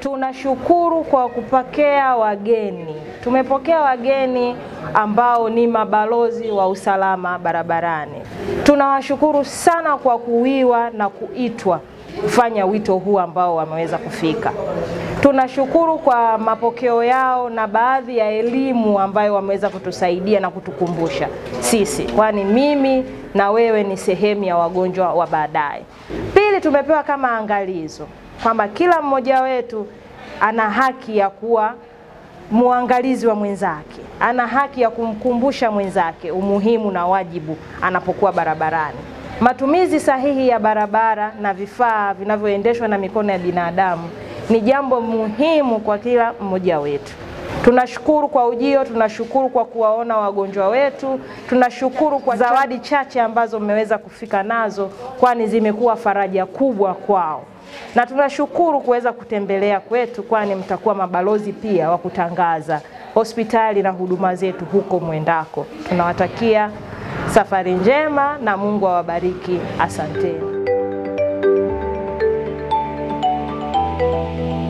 Tunashukuru kwa kupokea wageni. Tumepokea wageni ambao ni mabalozi wa usalama barabarani. Tunawashukuru sana kwa kuwiwa na kuitwa kufanya wito huu ambao wameweza kufika. Tunashukuru kwa mapokeo yao na baadhi ya elimu ambayo wameweza kutusaidia na kutukumbusha sisi, kwani mimi na wewe ni sehemu ya wagonjwa wa baadaye. Pili, tumepewa kama angalizo kwamba kila mmoja wetu ana haki ya kuwa muangalizi wa mwenzake, ana haki ya kumkumbusha mwenzake umuhimu na wajibu anapokuwa barabarani. Matumizi sahihi ya barabara na vifaa vinavyoendeshwa na mikono ya binadamu ni jambo muhimu kwa kila mmoja wetu. Tunashukuru kwa ujio, tunashukuru kwa kuwaona wagonjwa wetu, tunashukuru kwa zawadi chache ambazo mmeweza kufika nazo, kwani zimekuwa faraja kubwa kwao, na tunashukuru kuweza kutembelea kwetu, kwani mtakuwa mabalozi pia wa kutangaza hospitali na huduma zetu huko mwendako. Tunawatakia safari njema na Mungu awabariki. Asanteni.